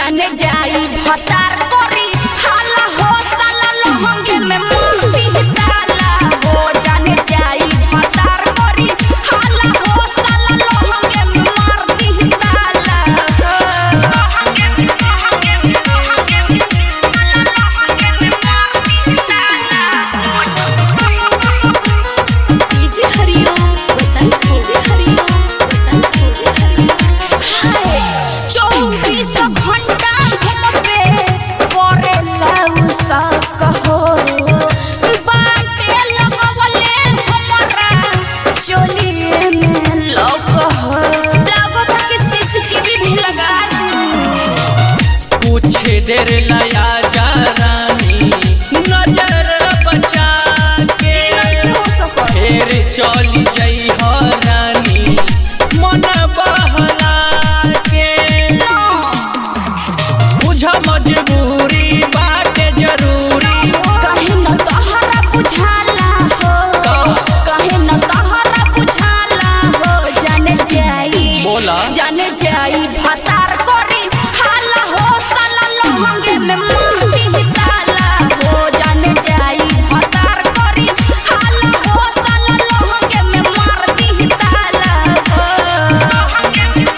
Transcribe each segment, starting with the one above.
जाने जाई भतार करी हाला हो साला लहंगे में मोती डाला हो जाने जाई भतार करी हाला हो साला लहंगे में मारती डाला DJ Hariom Basant DJ Hariom Basant DJ Hariom चौबीस घंटा हम पे करेला उसा कहो बाटे लगवले हमरा चोलिए में लग हो लागत कि सीसीटीवी भी लगा दूं कुछ देर लया जा रानी नजर बचा के हो सको फिर चली जई हो रानी मन बहला के बुझ मजबूरी बाटे जरूरी कहे न तोहरा बुझाला हो कहे न तोहरा बुझाला हो जाने जाई बोला जाने जाई भतार करी हाला हो साला लहंगे में मोती डाला हो जाने जाई भतार करी हाला हो साला लहंगे में मारती डाला हो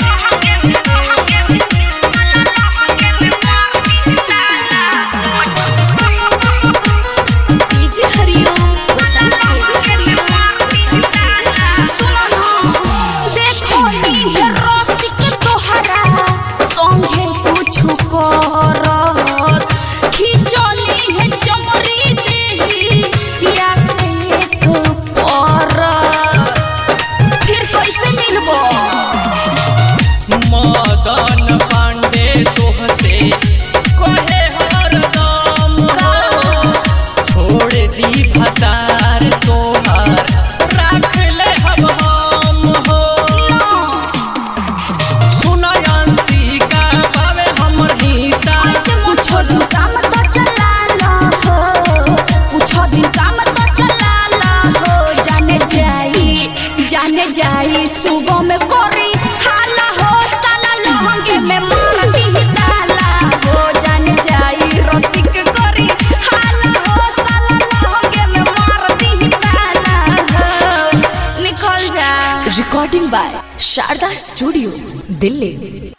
DJ Hariom Basant DJ Hariom Basant DJ Hariom सुनो न देखो नी है रोस्ती के तोहरा संगे कुछ करत खिचली है चमरी देही या से एक परत फिर कैसे मिलबो मदन पांडे तोह से कहे हरदम हो छोड़ दी भतार तोहार राख ले हम हम हो सुनयांसी का बावे हमर हिस्सा कुछो दिन काम तो चला ला हो कुछो दिन काम तो चला ला हो जाने जाई जाने जाई सुबह में कोरी हाला हो साला लहंगे में मारती डाला हो जाने जाई रसिक कोरी हाला हो साला लहंगे में मारती डाला हो निकल जा recording by Sharda studio Delhi